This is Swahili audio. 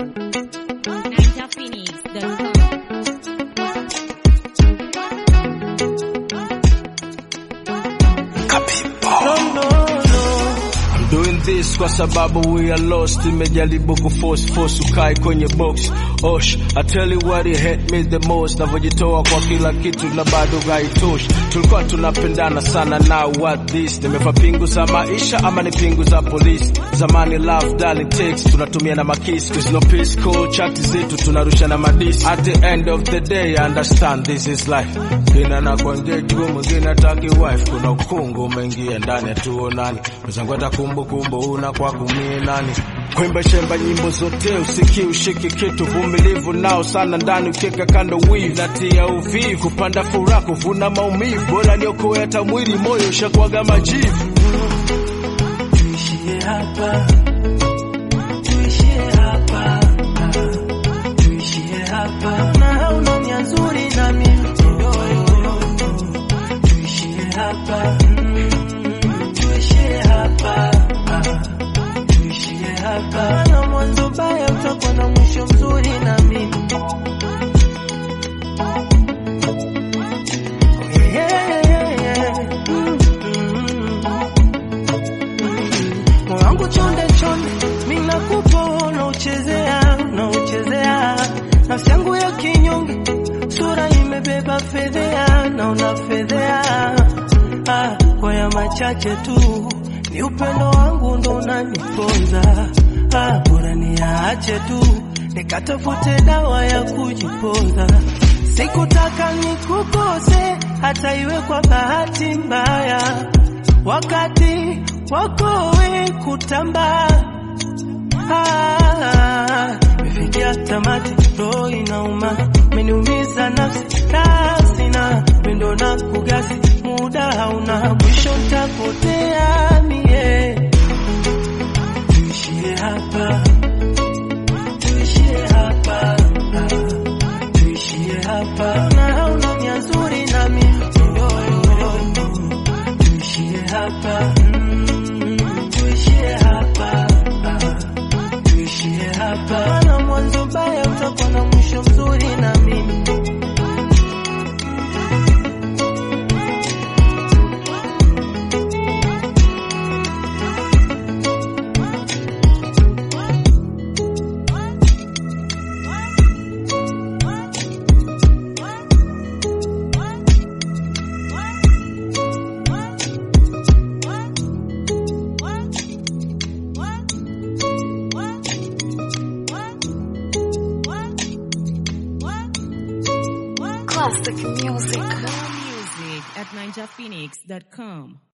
NinjaPhoenix.com. I'm doing this kwa sababu we are lost. Imejaribu kuforce force ukai kwenye box. Osh, I tell you what it hurt me the most. Navyojitoa kwa kila kitu na bado haitoshi. Tulikuwa tunapendana sana now what this? Nimefa pingu za maisha ama ni pingu za polisi? Zamani love darling takes tunatumia na makisi. Cause no peace call chat zetu tunarusha na madisi. At the end of the day I understand this is life. Kina na kwanje juu mwingine ataki wife. Kuna ukungu umeingia ndani hatuonani. Mzangu hata kumbukumbu una kwa kumie nani? Kwimba shemba nyimbo zote usiki ushiki kitu vumilivu nao sana ndani ukeka kando wivu natia uvivu kupanda furaha kuvuna maumivu bora niokoe hata mwili moyo ushakwaga majivu tuishie hapa, tuishie hapa, ah, tuishie hapa, na hauna nia nzuri na mimi yoyo, tuishie hapa, mm, tuishie hapa, ah, tuishie hapa, na mwanzo baya utakuwa na mwisho mzuri na mimi yeah, yeah, yeah. Mm, mm. Moyo wangu chonde chonde, mimi nakupa unauchezea, unauchezea nafsi yangu ya kinyonge, sura imebeba fedhea na unafedhea. Ah, kwa ya machache tu ni upendo wangu ndo unaniponza. Ah, bora niache tu nikatafute dawa ya kujipoza. Sikutaka nikukose hata iwe kwa bahati mbaya wakati wako we kutamba Ah, imefikia tamati, roho inauma, umeniumiza nafsi nafsi na pendo na kugasi, muda hauna mwisho, ntapotea mie. Tuishie hapa, tuishie hapa, ah, tuishie hapa, na hauna nia nzuri na mimi yoyo tuishie hapa, mm, tuishie hapa, ah, tuishie hapa, na mwanzo baya utakuwa na mwisho mzuri na mimi Classic music. More music at NinjaPhoenix.com.